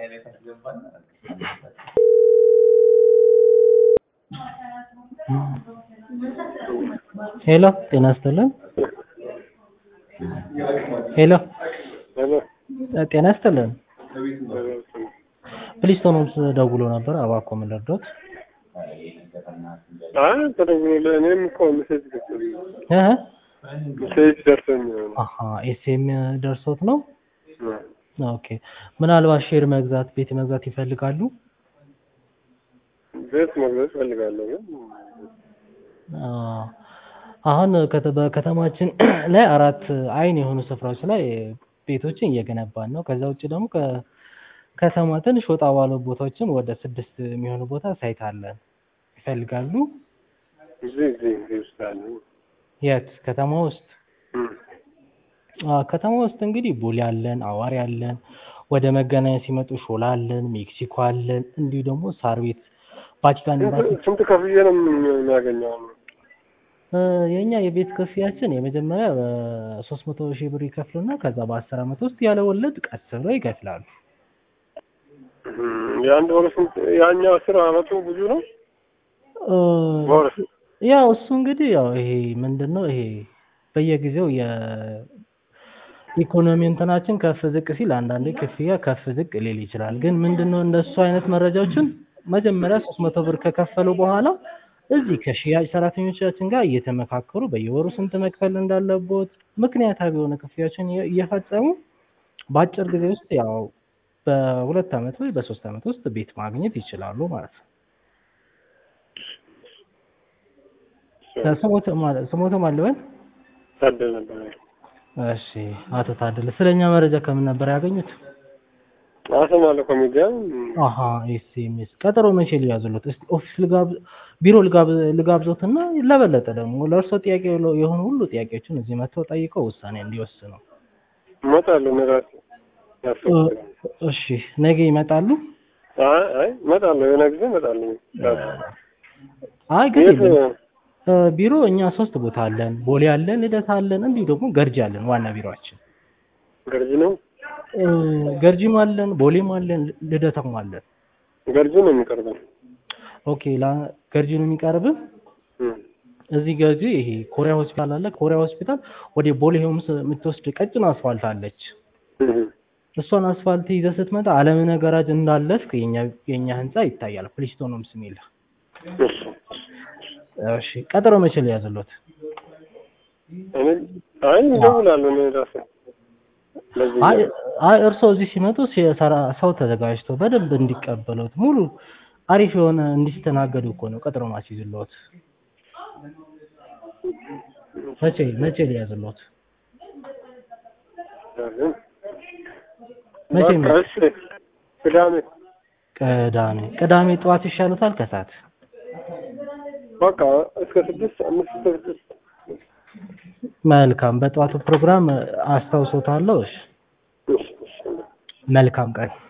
ሄሎ ጤና ይስጥልን። ሄሎ ሄሎ ጤና ይስጥልን። ፕሊስቶን ሆምስ ደውሎ ነበር። እባክዎ ምን ልርዶት? አይ ተደውሎ እኔም እኮ ሜሴጅ ደርሶኝ እህ ሜሴጅ ደርሶኝ ነው። አሀ ኤስኤም ደርሶት ነው። ኦኬ ምናልባት ሼር መግዛት ቤት መግዛት ይፈልጋሉ? ቤት መግዛት እፈልጋለሁ ግን አ አሁን ከተ- በከተማችን ላይ አራት አይን የሆኑ ስፍራዎች ላይ ቤቶችን እየገነባን ነው። ከዛ ውጭ ደግሞ ከከተማ ትንሽ ወጣ ባሉ ቦታዎችን ወደ ስድስት የሚሆኑ ቦታ ሳይት አለን። ይፈልጋሉ? እዚህ እዚህ እዚህ ውስጥ አለ። የት ከተማ ውስጥ? እም። አ ከተማ ውስጥ እንግዲህ ቦሌ አለን፣ አዋሪ አለን፣ ወደ መገናኛ ሲመጡ ሾላ አለን፣ ሜክሲኮ አለን፣ እንዲሁ ደግሞ ሳር ቤት ቫቲካን ኤምባሲ ስንት- ስንት ከፍዬ ነው የሚያገኘው? እ የኛ የቤት ክፍያችን የመጀመሪያ ሶስት መቶ ሺህ ብር ይከፍሉና ከዛ በአስር አመት ውስጥ ያለ ወለድ ቀስ ብለው ይከፍላሉ። እም፣ የአንድ ወር ስንት? ያኛው አስር አመቱ ብዙ ነው። እ በወር ያው እሱ እንግዲህ ያው ይሄ ምንድን ነው ይሄ በየጊዜው የኢኮኖሚ እንትናችን ከፍ ዝቅ ሲል አንዳንዴ ክፍያ ከፍ ዝቅ ሊል ይችላል። ግን ምንድን ነው እንደሱ አይነት መረጃዎችን መጀመሪያ ሶስት መቶ ብር ከከፈሉ በኋላ እዚህ ከሽያጭ ሰራተኞቻችን ጋር እየተመካከሩ በየወሩ ስንት መክፈል እንዳለቦት ምክንያታዊ የሆነ ክፍያዎችን እየ- እየፈጸሙ በአጭር ጊዜ ውስጥ ያው በሁለት አመት ወይ በሶስት አመት ውስጥ ቤት ማግኘት ይችላሉ ማለት ነው። ስሞት ማለት ስሞት ማለበን ታደለ ነበር። እሺ አቶ ታደለ ስለኛ መረጃ ከምን ነበር ያገኙት? አሰማለሁ ኮሚዲያ አሀ ኤስኤምኤስ ቀጠሮ መቼ ሊያዙሉት? እስቲ ኦፊስ ልጋብ ቢሮ ልጋብ ልጋብዞትና ለበለጠ ደግሞ ለእርሶ ጥያቄ የሆኑ ሁሉ ጥያቄዎችን እዚህ መጥተው ጠይቀው ውሳኔ እንዲወስኑ። እመጣለሁ። እኔ እራሴ እ ያስፈልጋል። እሺ ነገ ይመጣሉ? አይ አይ እመጣለሁ። የሆነ ጊዜ እመጣለሁ። አይ ግን የት የለም። እ ቢሮ እኛ ሶስት ቦታ አለን። ቦሌ አለን፣ ልደታ አለን፣ እንዲሁ ደግሞ ገርጂ አለን። ዋና ቢሮአችን ገርጂ ነው? እ ገርጂም አለን፣ ቦሌም አለን፣ ልደታም አለን። ገርጂ ነው የሚቀርበው። ኦኬ ላ ገርጂ ነው የሚቀርብህ? እም። እዚህ ገርጂ ይሄ ኮሪያ ሆስፒታል አለ። ኮሪያ ሆስፒታል ወደ ቦሌ ሆምስ የምትወስድ ቀጭን አስፋልት አለች። እም። እሷን አስፋልት ይዘህ ስትመጣ አለምነ ገራጅ እንዳለፍክ የኛ የኛ ህንጻ ይታያል። ፕሊስቶን ሆምስ የሚል እሺ። እሺ ቀጠሮ መቼ ሊያዝሎት? እኔ አይ እደውላለሁ። እኔ እራሴ ለዚህ አይ አይ እርስዎ እዚህ ሲመጡ ሲሰራ ሰው ተዘጋጅቶ በደንብ እንዲቀበሉት ሙሉ አሪፍ የሆነ እንዲስተናገዱ እኮ ነው ቀጠሮ ማስይዝልዎት። መቼ መቼ ሊያዝልዎት? መቼ በቃ እሺ። ቅዳሜ ቅዳሜ ቅዳሜ ጠዋት ይሻሉታል ከሰዓት? በቃ እስከ ስድስት አምስት እስከ ስድስት መልካም በጠዋቱ ፕሮግራም አስታውሶታለሁ። እሺ እሺ እሺ መልካም ቀን